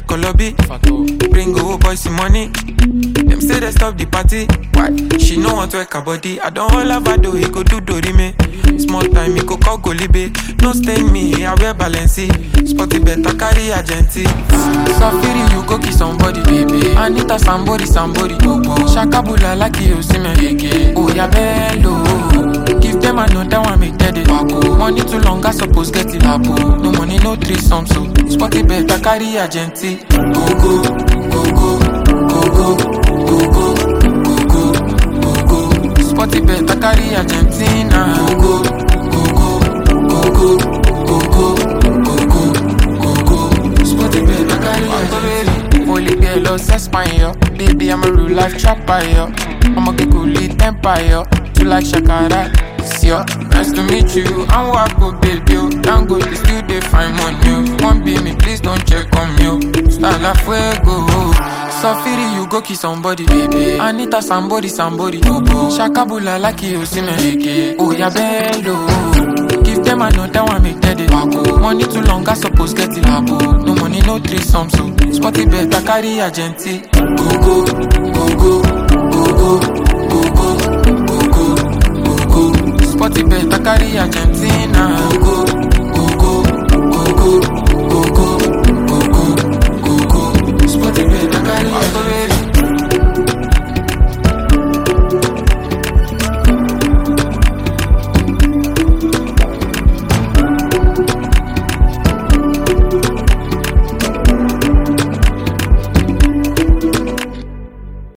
Kolobi. Bring old boys some money. Them say they stop the party. Why? She no want to work her body. I don't hold her do he go do dori me. Small time he go call Golibe. No stain me, I wear Balenci. Spotty better carry agenti. Safiri you go kiss somebody, baby. Anita somebody, somebody. Shakabula like you see me. Oh yeah, bello. Give them another one, make that it wacko. Money too long, I suppose get it lapo. No money, no threesome, so spotty better carry agenti. Go go, go go, go go, go go, go go, go go. Spotty better carry Argentina. Go go, go go, go go, go go, go go, go go. Spotty better carry Argentina. Holy girl, oh, Español. Baby, I'm a real life trapper, yo. I'm a get cool empire. You like Shakara, it's yo. Nice to meet you. I'm Wako, baby, yo. Don't go, you still they find money, yo. One be me, please don't check on me, yo. Style la fuego. Safiri, you go kiss somebody, baby. Anita, somebody, somebody. Shakabula, like you see me. Oh, yeah, bello. Give them another one, make that it wacko. Money too long, I suppose get it labo. No money, no threesome, so spotty better carry agenti. Go go, go go, go go, go go, go go, go go. Spotty better carry Argentina. Go go,